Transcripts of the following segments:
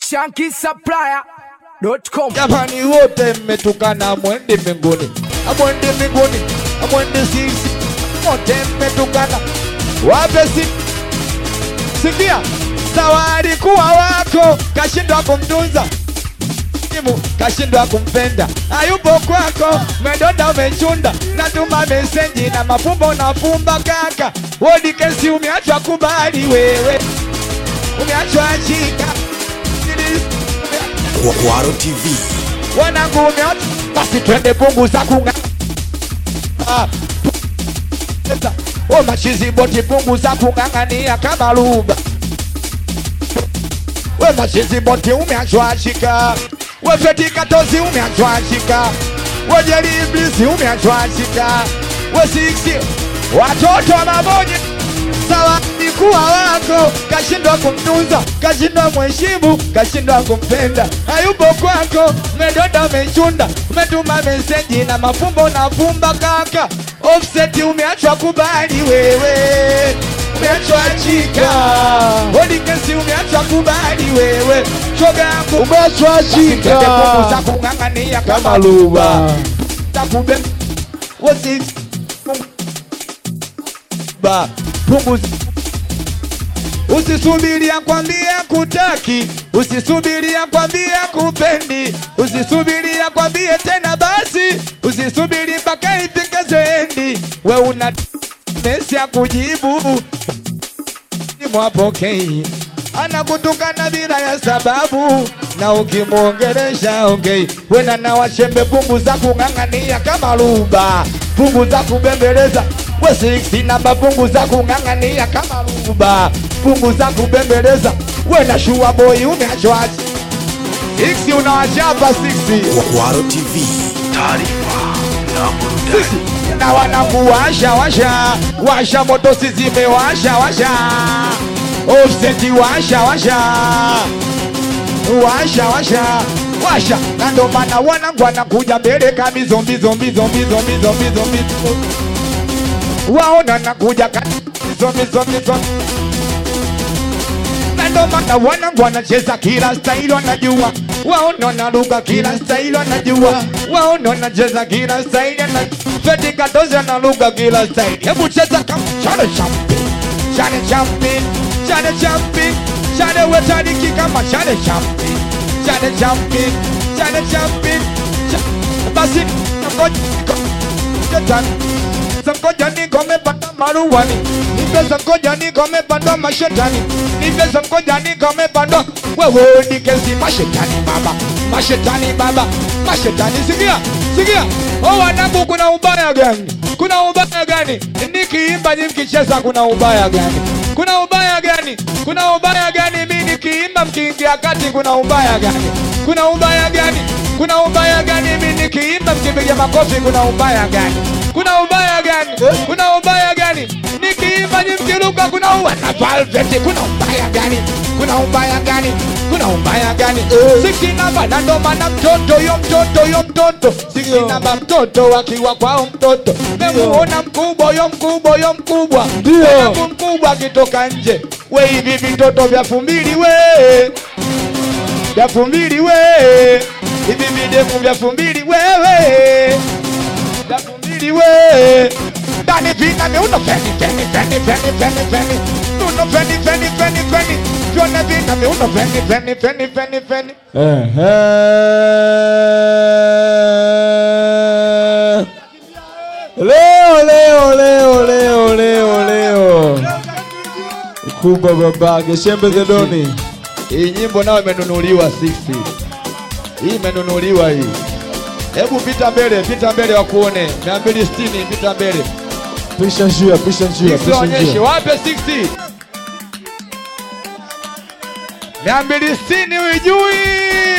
shankisupplier.com. Jamani wote mmetukana, mwende mbinguni, amwende mbinguni, amwende sisi wote mmetukana, wape si sikia, sawa alikuwa wako, kashindwa kumtunza simu, kashindwa kumpenda, hayupo kwako, medonda umechunda, natuma meseji na mafumbo nafumba kaka, wodi kesi umeachwa kubali wewe, umeachwa shika Kwaro TV. wanangu umeota, basi twende punguza kunga Ah, pu- o machizi boti punguza kung'ang'ania kama luba we machizi boti umeachwashika we fetika tozi umeachwashika we jeliblisi umeachwashika we siksi watoto wa mabonye sawa alikuwa wako, kashindwa kumtunza, kashindwa mheshimu, kashindwa kumpenda, hayupo kwako, medonda umechunda, umetuma meseji na mafumbo na fumba kaka, offset umeachwa kubali wewe umeachwa chika, hodi kesi umeachwa kubali wewe, shoga yangu Umeachwa chika. za kung'ang'ania kama luba takube wasi ba punguza Usisubiri akwambie kutaki, usisubiri akwambie kupendi, usisubiri akwambie tena basi, usisubiri mpaka ifike zendi. We una mesi ya kujibu mwapokei, anakutukana bila ya sababu, na ukimwongelesha ongei, wena na washembe pungu za kung'ang'ania kama luba, pungu za kubembeleza we siksi namba, pungu za kung'ang'ania kama luba, pungu za kubembeleza we na shua boy umeachwaji siksi, unawachapa siksi Kwaro TV. Taarifa na burudani. na wanakuwasha washa washa moto sizime washa washa offseti washa washa washa washa washa na ndo maana wanangu wanakuja mbele kami zombi zombi zombi zombi zombi zombi waona nakuja kami zombi zombi zombi na ndo maana wanangu wanacheza kila staili wanajua waona naruka kila staili wanajua waona wanacheza kila staili na feti katozi analuka kila staili hebu cheza kama chane champi chane champi chane champi chane wetariki kama chane champi chane champi chane champi Cha- basi ngoja Shetani Sangoja niko mepanda maruani Nipe sangoja niko mepanda mashetani Nipe sangoja niko mepanda Wewe ni kesi mashetani baba Mashetani baba Mashetani sikia Sikia Oh wanangu kuna ubaya gani Kuna ubaya gani Nikiimba nyinyi mkicheza kuna ubaya gani Kuna ubaya gani Kuna ubaya gani Mimi nikiimba mkiingia kati kuna ubaya gani Kuna ubaya gani Kuna ubaya gani Mimi nikiimba mkipiga makofi kuna ubaya gani kuna ubaya gani? Kuna ubaya gani? Nikiimba nyi mkiruka, kuna ubaya na Velvet, kuna ubaya gani? Kuna ubaya gani? Kuna ubaya gani? Siksi namba na ndo maana mtoto yo mtoto yo mtoto siksi namba mtoto akiwa kwao mtoto memuona mkubwa yo mkubwa yo mkubwa Ndio. Mwanangu mkubwa akitoka nje we hivi vitoto vya fumbili we vya fumbili we hivi videvu vya fumbili wewe vya fumbili we ndani vina miuno feni feni feni feni feni feni miuno feni feni feni feni vyona vina miuno feni feni feni feni feni Ehe. Leo leo leo leo leo leo kubwa babake Shembe Zedoni hii nyimbo nayo imenunuliwa sisi hii imenunuliwa hii hebu pita mbele pita mbele wakuone mia mbili sitini pita mbele pisha njia pisha njia pisha Onyeshe njia wape 60 mia mbili sitini uijui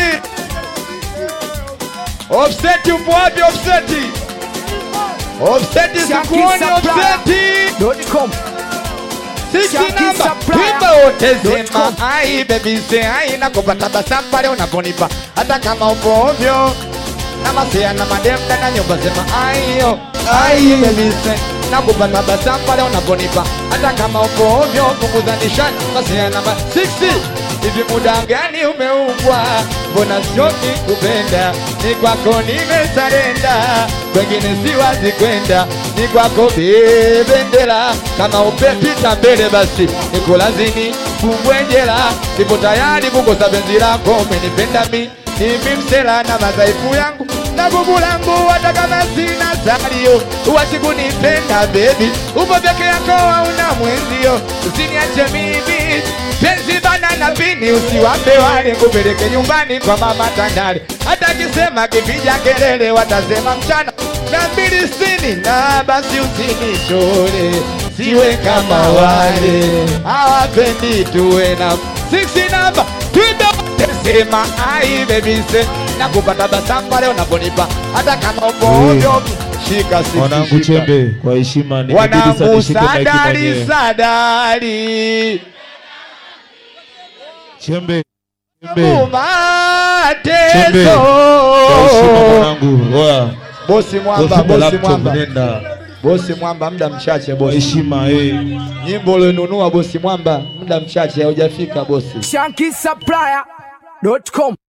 Offset upo wapi offset? Offset sikuoni offset. .com. Sisi Shaki namba Supplier. wimbo wote Dot com. sema ai baby say ai na kupata tabasamu pale unaponipa hata kama upo ovyo na masia na madem ndani ya nyumba sema ai yo ai baby say na kupata tabasamu pale unaponipa hata kama upo ovyo punguza nishani masia na ma 60 hivi muda gani umeumbwa? Mbona choki kupenda? Ni kwako nimesarenda, kwengine siwazi kwenda. Ni kwako bebendera, kama upepita mbele basi nikulazini kumbwenjela. Nipo tayari kukosa penzi lako, umenipenda mi Hivi msela na madhaifu yangu na gugu langu, hata kama sina salio, uwachi kunipenda baby, upo peke yako hauna mwenzio, usiniache mimi penzi bana na pini, usiwape wale kupeleke nyumbani kwa mama Tandale, hata kisema kipiga kelele watasema mchana na mbili sitini na basi usinishore, siwe kama wale hawapendi tuwe na six namba Sema ai baby se na kupata basamu leo unaponipa hata kama upo Mm. ovyo shika sisi Mwanangu shika. Chembe, kwa heshima nimebidi sasa wanangu nishike maiki sadari mwenyewe. sadari Chembe, Chembe, Chembe. mateso Kwa heshima mwanangu, oya. bosi mwamba Bosi bosi laptop, mwamba nenda. bosi mwamba muda mchache Kwa bosi heshima eh. nyimbo ulionunua bosi mwamba muda mchache haujafika bosi ShankySupplier.com